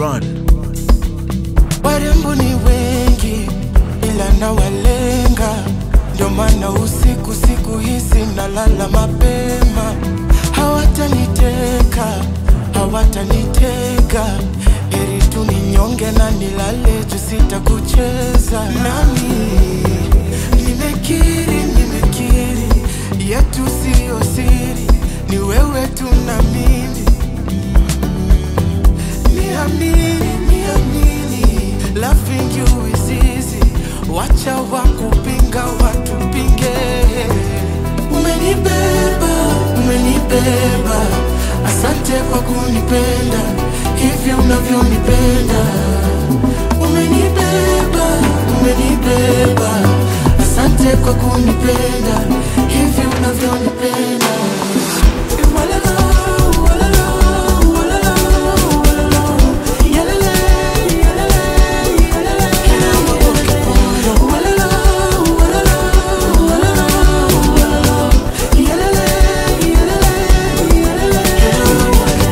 run. Warembo ni wengi ila nawalenga, ndio maana usiku siku hizi nalala mapema. Hawataniteka, hawatanitega, heri tu ninyonge na nilale juu sitakucheza nami. Nimekiri, nimekiri, yetu siyo siri, ni wewe tu na mimi Niamini, niamini, loving you is easy. Wacha wakupinga watupinge. Umenibeba, umenibeba, asante kwa kunipenda hivi unavyonipenda. Umenibeba, umenibeba, asante kwa kunipenda hivi unavyonipenda. Walala, walala, walala, walala. Yalele, yalele, yalele. Walala, walala, walala, walala. Yalele, yalele, yalele.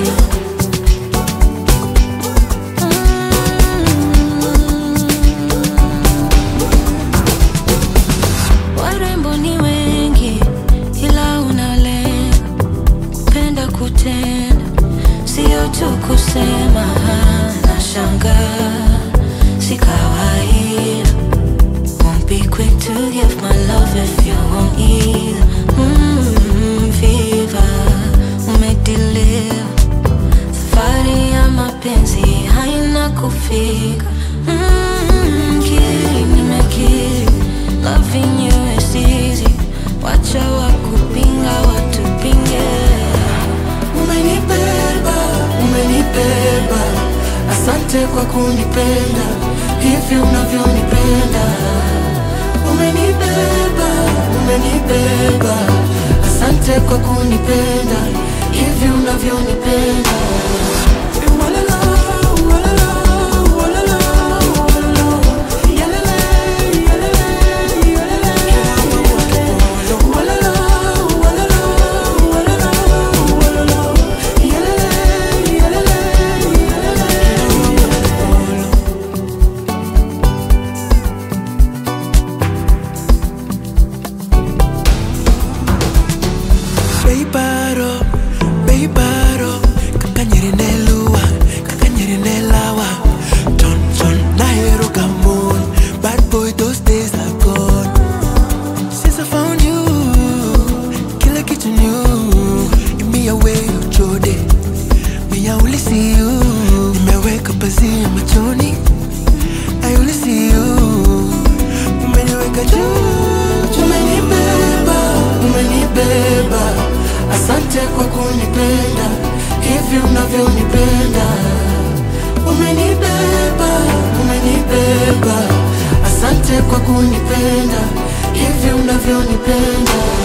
Warembo ni wengi ila unalenga kupenda kutenda, sio tu kusema. Nashanga si kawaida, won't be quick to give my love if you won't either. Mm, fever umedeliver, safari ya mapenzi haina kufika. Mm, kiri nimekiri, loving you is easy, wacha wakupinga watupinge. Umenibeba, umenibeba, asante kwa kunipenda hivi unavyonipenda. Umenibeba, umenibeba, asante kwa kunipenda hivi unavyonipenda. Walala, walala, walala, walala. Yalele, yalele, yalele. Walala, walala, walala, walala. Yalele, yalele, yalele. Beibaro, beibaro, kakanyeri nelua, kakanyeri nelawa. Ton ton nahero gamon, bad boy those days are gone. Since I found you, kila kitu new. You me away ujode, me I only see you. Nimeweka pazia machoni, I only see you. Umeniweka juu, Umenibeba, umenibeba, asante kwa kunipenda hivi unavyonipenda. Umenibeba, umenibeba, asante kwa kunipenda hivi unavyonipenda.